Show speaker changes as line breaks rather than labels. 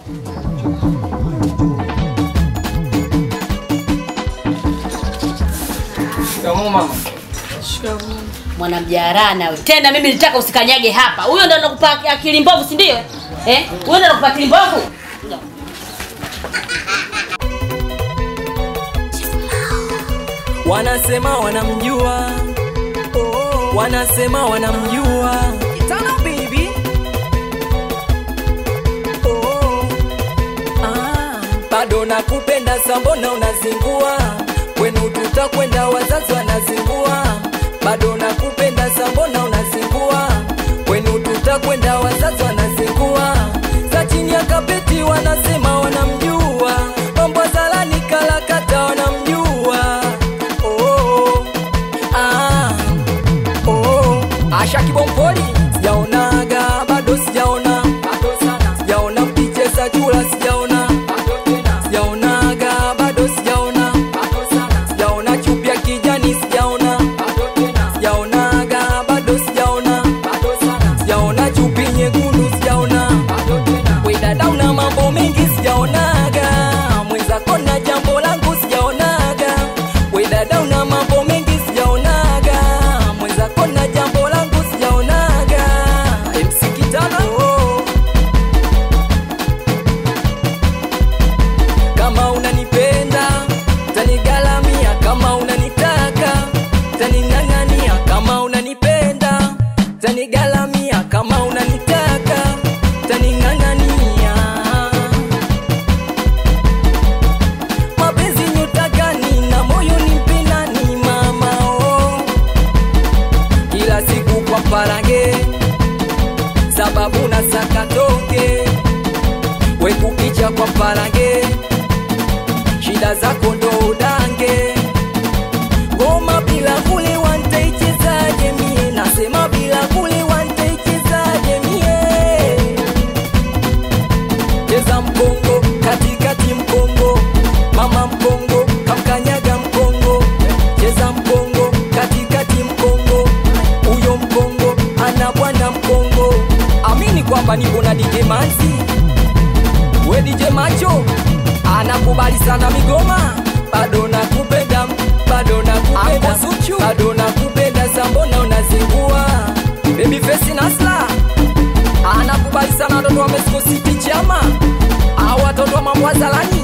Shikamoo mama.
Mwanamjarana wewe. Tena mimi nilitaka usikanyage hapa. Huyo ndo anakupa akili mbovu, si ndio? Eh? Huyo ndo anakupa akili mbovu?
wanasema wanamjua oh, wanasema wanamjua Tana baby oh, ah, bado nakupenda sambona unazingua kwenu tutakwenda wazazi wanazingua bado nakupenda sambona unazingua kwenu tutakwenda wazazi wanazingua za chini ya kapeti wanasema wanamjua mambo zalani kalakata wanamjua oh, ah, oh, Asha Kibompoli sijaonaga bado sijaona bado sana sijaona mkicheza chura sijaona bado tena sijaonaga bado sijaona bado sana sijaona chupi ya kijani sijaona bado tena sijaonaga bado sijaona bado sana sijaona chupi nyekundu sijaona bado tena we dada una mambo mengi sijaonaga mwenzako na jambo langu sijaonaga we dada una mambo mengi sijaonaga mwenzako na jambo langu sijaonaga MC Kitana oh. kama unanipenda tanigalamia kama unanitaka taning'ang'ania kama unanipenda tanigalamia kama unanitaka taning'ang'ania mapenzi nyota gani na moyo ni mpinani mamao kila siku kwa parange sababu na sakatoke wekukicha kwa parange shida zako ndo udange ngoma bila kule wantaichezaje mie nasema bila kule wantaichezaje mie cheza mkongo katikati mkongo mama mkongo kamkanyaga mkongo cheza mkongo katikati mkongo huyo mkongo ana bwana mkongo amini kwamba nipo na DJ Manzi we DJ Macho anakubali sana migoma bado nakupenda bado nakupenda bado nakupenda sambona unazingua baby face nasla anakubali sana watoto wa Mexico City chama au watoto wa mambo ya Zalani